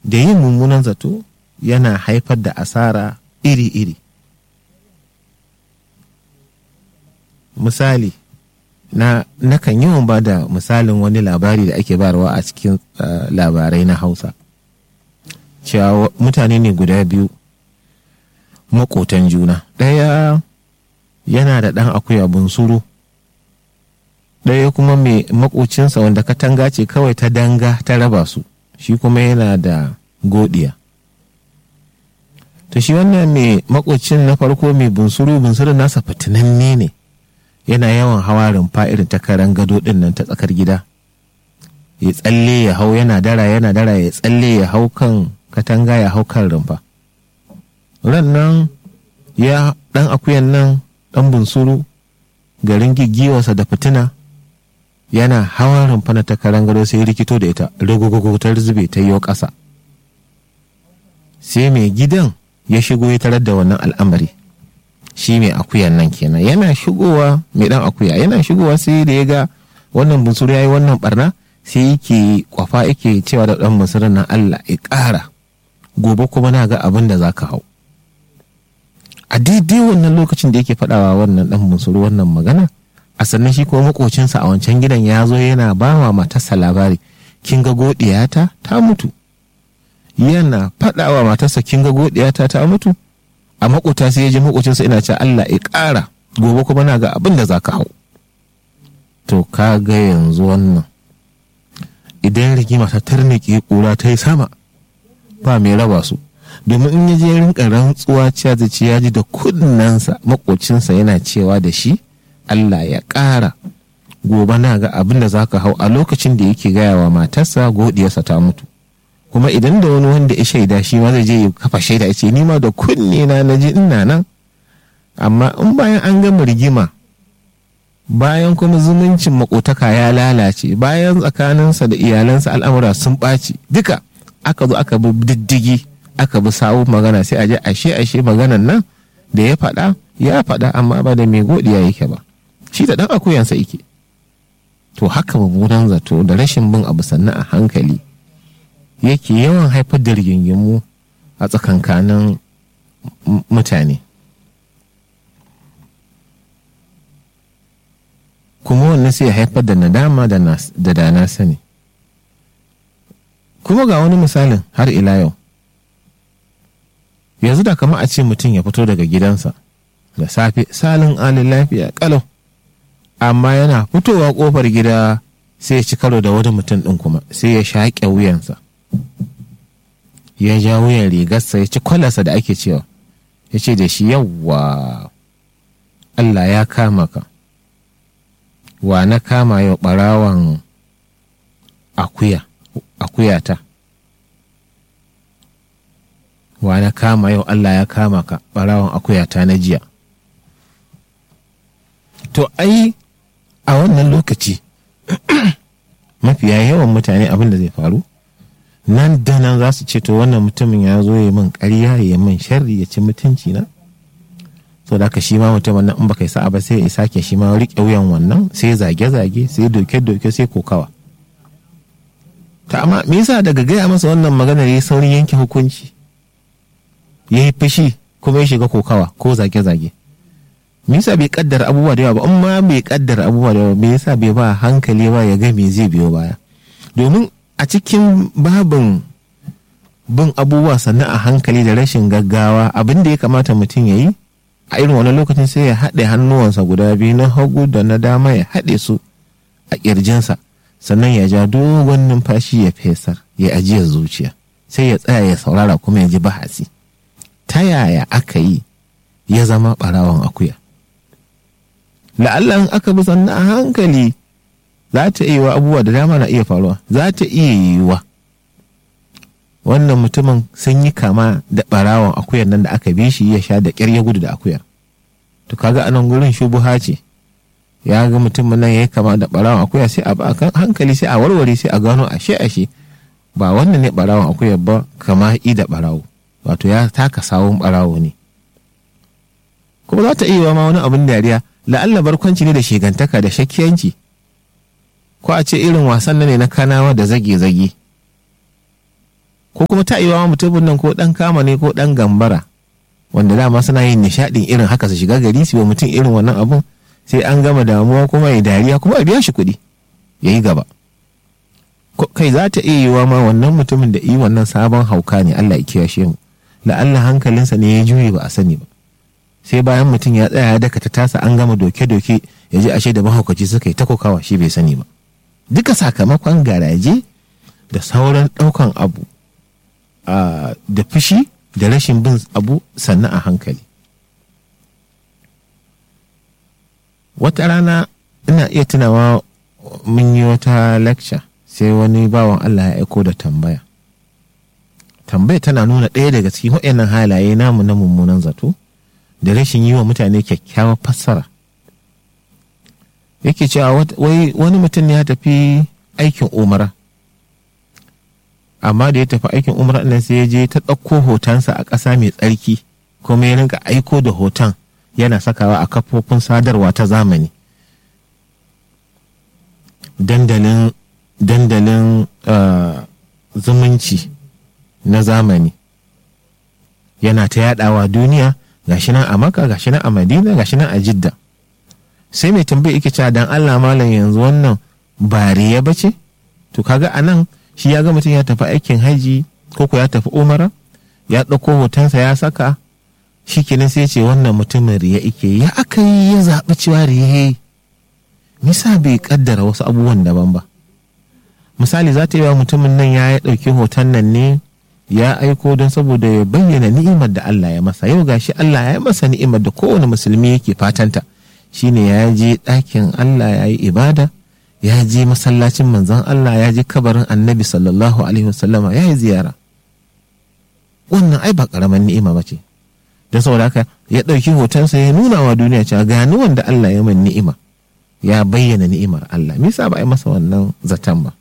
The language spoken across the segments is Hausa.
da yin mummunan zato yana haifar da asara iri-iri misali na nakan yawan ba da misalin wani labari da ake barwa a cikin uh, labarai na hausa cewa mutane ne guda biyu makotan juna ɗaya yana da ɗan akuya bunsuru ɗaya kuma mai makocinsa wanda katanga ce kawai ta danga ta raba su shi kuma yana da godiya to shi wannan mai makocin na farko mai bunsuru bunsuru nasa fitinanne ne yana yawan hawa rumfa irin ta karan gado din nan ta tsakar gida ya tsalle ya hau yana dara yana dara ya tsalle ya hau kan katanga ya hau kan rumfa ran nan ya dan akuyan nan dan bunsuru garin gigiwarsa da fitina yana hawa rumfa na ta karan gado sai rikito da ita rugugugu ta zube ta yi ƙasa sai mai gidan ya shigo ya tarar da wannan al'amari shi mai akuyan nan kenan yana shigowa mai dan akuya yana shigowa sai da ya ga wannan bunsuru ya yi wannan barna sai yake kwafa yake cewa da dan bunsurin nan Allah ya ƙara gobe kuma na ga abin da za ka hau a daidai wannan lokacin da yake faɗawa wannan dan bunsuru wannan magana a sannan shi kuma makocinsa a wancan gidan ya zo yana ba wa matarsa labari kin ga godiyata ta mutu yana faɗawa matarsa kin ga godiyata ta mutu a makota sai ya ji makocinsa ina ce Allah ya ƙara gobe kuma na ga abin da za ka hau to ka ga yanzu wannan idan rigima ta tarnike ƙura ta yi sama ba mai raba su domin in ya je rinka rantsuwa cewa zai ce ya ji da kunnensa makocinsa yana cewa da shi Allah ya ƙara gobe na ga abin da za ka hau a lokacin da yake gaya wa matarsa godiyarsa ta mutu kuma idan da wani wanda ya shaida shi ma zai je ya kafa shaida ya ce ni ma da kunne na na ji ina nan amma in bayan an gama rigima bayan kuma zumuncin makotaka ya lalace bayan tsakaninsa da iyalansa al'amura sun ɓaci duka aka zo aka bi diddigi aka bi sawu magana sai a je ashe ashe maganan nan da ya faɗa ya faɗa amma ba da mai godiya yake ba shi da ɗan akuyansa yake to haka mummunan zato da rashin bin abu sannan a hankali yake yawan haifar da rigingimu a tsakankanin mutane kuma wannan sai ya haifar da nadama da dana sani kuma ga wani misalin har ila yau yanzu da kama a ce mutum ya fito daga gidansa da safe salin alin lafiya kalau amma yana fitowa kofar gida sai ya ci karo da wani mutum ɗin kuma sai ya shaƙe wuyansa ya ja wuyan rigarsa ya ci kwalarsa da ake cewa ya ce da shi yawwa Allah ya kama ka wa na kama yau ɓarawan akuya akuyata wa na kama yau Allah ya kama ka ɓarawan akuyata na jiya to ai a wannan lokaci mafiya yawan mutane abin da zai faru nan da nan za su ce to wannan mutumin ya zo ya min ƙarya ya min sharri ya ci mutunci na so da ka shi ma mutumin nan in baka yi sa'a ba sai ya sake shi ma riƙe wuyan wannan sai zage-zage sai doke-doke sai kokawa ta amma me yasa daga gaya masa wannan magana ya yi saurin yanke hukunci ya yi fushi kuma ya shiga kokawa ko zage-zage me yasa bai kaddara abubuwa da yawa ba amma bai kaddara abubuwa da yawa me yasa bai ba hankali ba ya ga me zai biyo baya domin a cikin babin bin abubuwa sannan a hankali da rashin gaggawa abin da ya kamata mutum ya yi a irin wani lokacin sai ya haɗe hannuwansa guda biyu na hagu da na dama ya haɗe su a ƙirjinsa sannan ya ja dogon numfashi ya fesar ya ajiyar zuciya sai ya tsaya ya saurara kuma ya ji bahasi ta yaya aka yi ya zama ɓarawan akuya la'allan aka bi sannan a hankali za ta iya wa abubuwa da dama na iya faruwa za ta iya yiwuwa wannan mutumin sun yi kama da ɓarawan akuyar nan da aka bi shi ya sha da ƙyar ya gudu da akuyar to kaga anan gurin shubuha ce ya ga mutumin nan ya yi kama da ɓarawan akuya sai a ba hankali sai a warware sai a gano ashe ashe ba wannan ne ɓarawan akuyar ba kama i da ɓarawo wato ya taka sawun ɓarawo ne kuma za ta iya ma wani abin dariya la'alla barkwanci ne da shigantaka da shakkiyanci ko a ce irin wasan ne na kanawa da zage-zage ko kuma ta iya mutumin nan ko dan kama ne ko dan gambara wanda dama suna yin nishadin irin haka su shiga gari su wa mutum irin wannan abun sai an gama damuwa kuma ya dariya kuma a biya shi kuɗi ya yi gaba kai za ta iya yiwa ma wannan mutumin da yi wannan sabon hauka ne Allah ya kiyashe mu la'alla hankalinsa ne ya juye ba a sani ba sai bayan mutum ya tsaya ya daka ta tasa an gama doke-doke ya ji ashe da mahaukaci suka yi ta kokawa shi bai sani ba duka sakamakon garaje da sauran ɗaukan abu da fushi da rashin bin abu sannan a hankali wata rana ina iya tunawa mun yi wata lecture sai wani bawan Allah ya aiko da tambaya tambaya tana nuna ɗaya daga cikin waɗannan halaye namu na mummunan zato da rashin yi wa mutane kyakkyawar fassara yake cewa wai wani mutum ya tafi aikin umara amma da ya tafi aikin umara nan sai ya je ta ɗauko hotonsa a ƙasa mai tsarki kuma ya rinka aiko da hoton yana sakawa a kafofin sadarwa ta zamani dandalin dandalin zumunci na zamani yana ta yadawa duniya gashi nan a maka gashi nan a madina gashi nan a jidda sai mai tambayi yake cewa dan allah malam yanzu wannan bariya bace to kaga anan shi ya ga mutum ya tafi aikin haji ko ko ya tafi umara ya ɗauko hotonsa ya saka shi kenan sai ce wannan mutumin riya ike ya aka yi ya zaɓi cewa riya nisa bai kaddara wasu abubuwan daban ba misali za ta yi wa mutumin nan ya ɗauki hoton nan ne ya aiko don saboda ya bayyana ni'imar da Allah ya masa yau gashi Allah ya masa ni'imar da kowane musulmi yake fatanta shine ya je ɗakin Allah ya yi ibada ya je masallacin manzon Allah ya je kabarin annabi sallallahu alaihi wasallama ya yi ziyara wannan ai ba ƙaramin ni'ima ba ce don saboda haka ya ɗauki hotonsa ya nuna wa duniya cewa gani wanda Allah ya min ni'ima ya bayyana ni'imar Allah me yasa ba a yi masa wannan zaton ba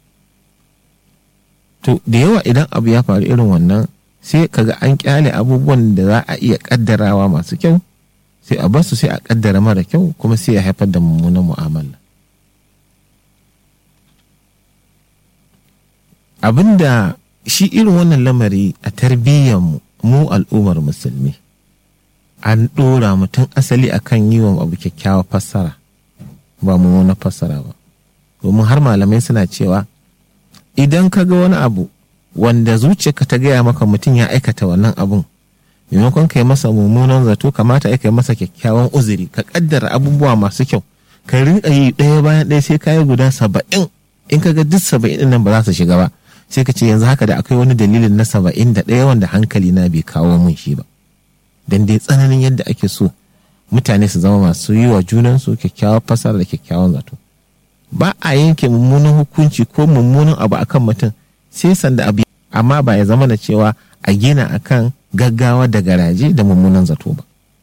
to da yawa idan abu ya faru irin wannan sai kaga an kyale abubuwan da za a iya kaddarawa masu kyau sai a basu sai a kaddara mara kyau kuma sai ya haifar da mummunan mu'amala abinda shi irin wannan lamari a tarbiyyar mu mu al'ummar musulmi an ɗora mutum asali akan yi wa abu kyakkyawa fassara ba mummunan fassara ba domin har malamai suna cewa idan ka ga wani abu wanda zuciyarka ta gaya maka mutum ya aikata wannan abun maimakon ka yi masa mummunan zato kamata ya kai masa kyakkyawan uzuri ka kaddara abubuwa masu kyau ka rinka yi ɗaya bayan ɗaya sai ka yi guda saba'in in ka ga duk saba'in nan ba za su shiga ba sai ka ce yanzu haka da akwai wani dalilin na saba'in da ɗaya wanda hankali na bai kawo mun shi ba dan dai tsananin yadda ake so mutane su zama masu yi wa junansu kyakkyawar fasara da kyakkyawan zato ba a yanke mummunan hukunci ko mummunan abu akan mutum sai sanda abu amma ba ya zama da cewa a gina akan gaggawa da garaje da mummunan zato ba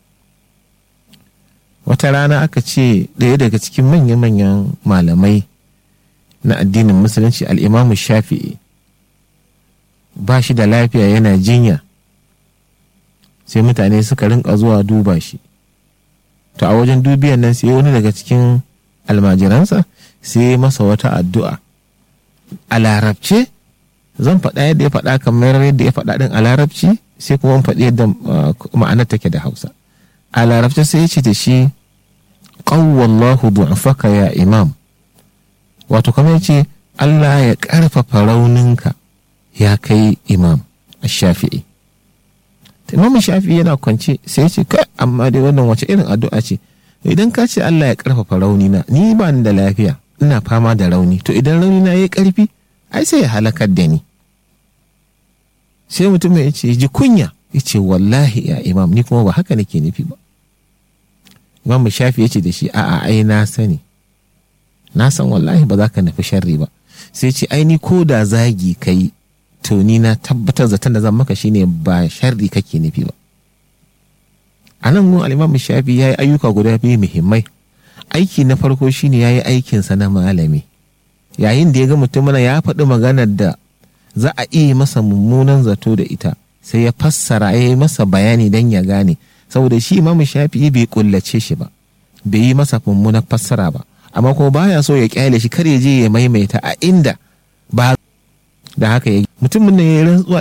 wata rana aka ce ɗaya daga cikin manya-manyan malamai na addinin musulunci al'imamu shafi'i ba shi da lafiya yana jinya sai mutane suka rinka zuwa duba shi to a wajen dubiyan nan sai wani daga cikin almajiransa sai masa wata addu'a a larabce zan faɗa yadda ya faɗa kamar yadda ya faɗa ɗin a larabci sai kuma faɗi yadda ma'anar take da hausa a larabce sai ya ce da shi ƙawwallahu du'afaka ya imam wato kamar ce Allah ya ƙarfafa rauninka ya kai imam a shafi'i imam shafi'i yana kwance sai ya ce kai amma dai wannan wace irin addu'a ce idan ka ce Allah ya ƙarfafa raunina ni ba ni da lafiya ina fama da rauni to idan rauni na yi ƙarfi ai sai ya halakar da ni sai mutum ya ce ji kunya ya ce wallahi ya imam ni kuma ba haka nake nufi ba imam shafi ya ce da shi a'a ai na sani na san wallahi ba za ka nufi sharri ba sai ce ai ni ko da zagi kai to ni na tabbatar zaton da zan maka shine ba sharri kake nufi ba a nan gun al'imam shafi ya yi ayyuka guda biyu muhimmai aiki na farko shine ya yi aikinsa na malami yayin da ya ga mutum ya faɗi maganar da za a iya masa mummunan zato da ita sai ya fassara ya yi masa bayani don ya gane saboda shi imam shafi bai kullace shi ba bai yi masa mummunan fassara ba amma kuma baya so ya kyale shi kar ya je ya maimaita a inda ba da haka ya mutumin ne ya rantsuwa